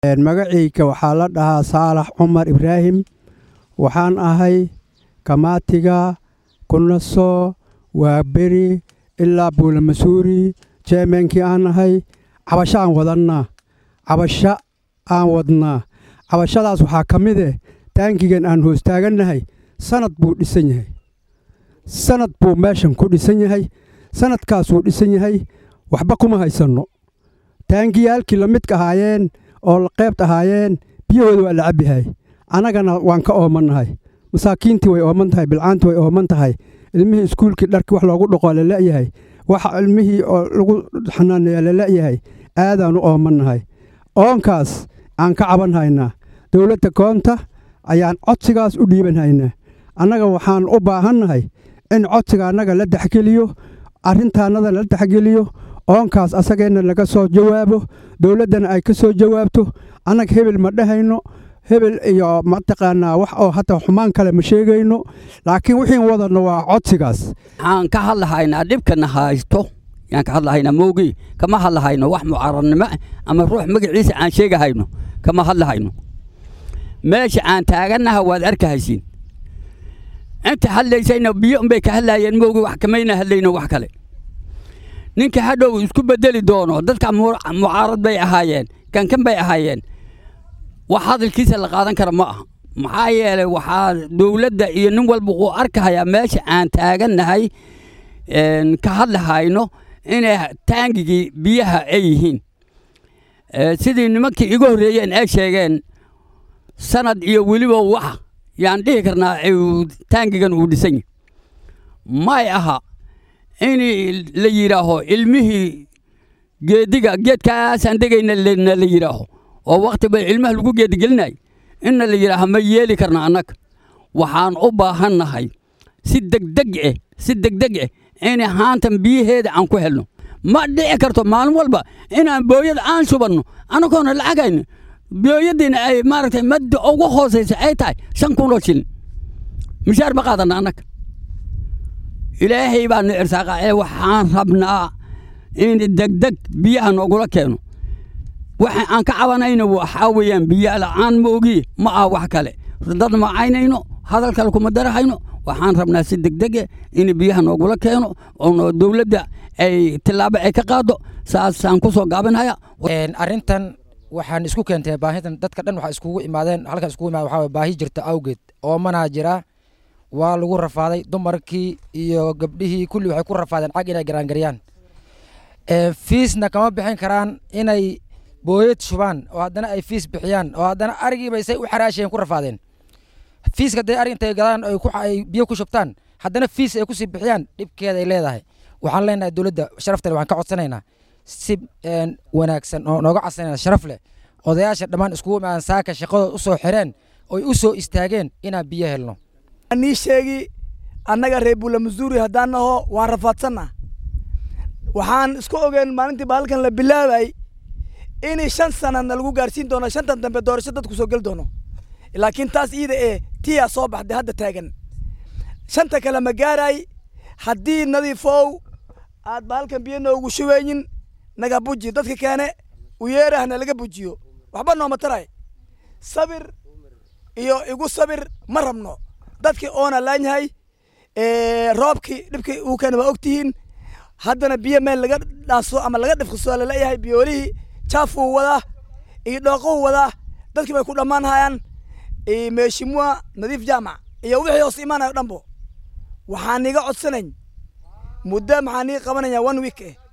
magacayga waxaa la dhahaa saalax cumar ibraahim waxaan ahay kamaatiga kunaso waa beri ilaa buulamasuuri jeemeenkii aan ahay cabasho aan wadannaa cabasho aan wadnaa cabashadaas waxaa ka mid eh taangigan aan hoostaagannahay sanad buu dhisan yahay sanad buu meeshan ku dhisan yahay sanadkaasuu dhisan yahay waxba kuma haysanno taangiyaalkii la midka ahaayeen oo la qeybt ahaayeen biyahooda waa la cabbihay annagana waan ka oomannahay masaakiintii way ooman tahay bilcaantii way ooman tahay ilmihii iskuulkii dharkii wax loogu dhoqoo la le'yahay waxa ilmihii oo lagu xanaaneeya la le'yahay aadaan u oomannahay oonkaas aan ka caban haynaa dowladda koonta ayaan codsigaas u dhiiban haynaa annaga waxaan u baahannahay in codsiga annaga la dexgeliyo arrintaannada la dexgeliyo oonkaas asageenna laga soo jawaabo dowladdana ay ka soo jawaabto annaga hebel ma dhehayno hebel iyo mataqaanaa wax oo hata xumaan kale ma sheegayno laakiin wixiin wadanno waa codsigaas waxaan ka hadlahaynaa dhibkana haysto yaan ka hadlahaynaa moogii kama hadlahayno wax mucaaradnimo ama ruux magaciisa aan sheegahayno kama hadlahayno meesha aan taagannaha waad arkahaysiin inta hadlaysayna biyo unbay ka hadlaayeen moogii wax kamayna hadlayno wax kale ninka hadhow isku bedeli doono dadka mucaarad bay ahaayeen kankan bay ahaayeen wax hadalkiisa la qaadan kara ma aha maxaa yeelay waxaa dowladda iyo nin walba uu arkahayaa meesha aan taagannahay ka hadlahayno inay taangigii biyaha ay yihiin sidii nimankii iga horreeyeen ay sheegeen sanad iyo weliba wax yaan dhihi karnaa taangigan uu dhisan yahy may aha in la yidhaaho ilmihii geediga geedkaasaan degayna na la yidhaaho oo wakhti bay ilmaha lagu geedigelinay inna la yidhaaho ma yeeli karna annaga waxaan u baahannahay si degdeg eh si degdeg eh in haantan biyaheeda aan ku helno ma dhici karto maalin walba inaan booyada aan shubanno annagoona lacagayno booyadiina ay maaragtay madda ugu hoosaysa ay tahay shan kun oo shilin mishaar ma qaadanna annaga ilaahay baa nu irsaaqa ee waxaan rabnaa in degdeg biyaha noogula keeno waxa aan ka cabanayno waxaa weeyaan biyo la'aan ma ogiye ma aha wax kale dad ma caynayno hadal kale kuma darahayno waxaan rabnaa si degdege in biyaha noogula keeno oo dowladda ay tillaabo ay ka qaado saasaan ku soo gaabinhaya arrintan waxaan isku keentay baahidan dadka dhan waxaa iskugu imaadeen halkan iskugu imaadeen waxaa baahi jirta awgeed oomanaa jira waa lagu rafaaday dumarkii iyo gabdhihii kulli waxay ku rafaadeen cag inay garaangaryaan fiisna kama bixin karaan inay booyad shubaan oo haddana ay fiis bixiyaan oo haddana arigiibay say u xaraashayeen ku rafaadeen fiiska dee arig intay gadaan ay biyo ku shubtaan haddana fiis ay kusii bixiyaan dhibkeeda ay leedahay waxaan leenahay dowladda sharaftale waxaan ka codsanaynaa si wanaagsan oo nooga codsanayna sharaf leh odayaasha dhammaan iskugu imaadan saaka shaqadood u soo xireen oy u soo istaageen inaan biyo helno nii sheegi annaga reer buulamasuuri haddaan naho waan rafaadsanna waxaan isku ogeen maalintii baalkan la bilaabay in shan sanadna lagu gaarsiin doono shantan dambe doorasho dadku soo geli doono laakiin taas iida ee tiyaa soo baxday hadda taagan shanta kale ma gaaray haddii nadiifow aad baalkan biyo noogu shubeynin naga buji dadka keene u yeerahna laga bujiyo waxba nooma taray sabir iyo igu sabir ma rabno dadkii oona laanyahay roobkii dhibkii uu keena waa ogtihiin haddana biyo meel laga dhaaso ama laga dhifqiso laleeyahay biyoolihii jaafuu wadaa iyo dhooquu wadaa dadkii bay ku dhammaan hayaan meeshimua nadiif jaamac iyo wixii hoos imaanayo dhanbo waxaan iga codsanayn muddo maxaan ii qabanaya one week eh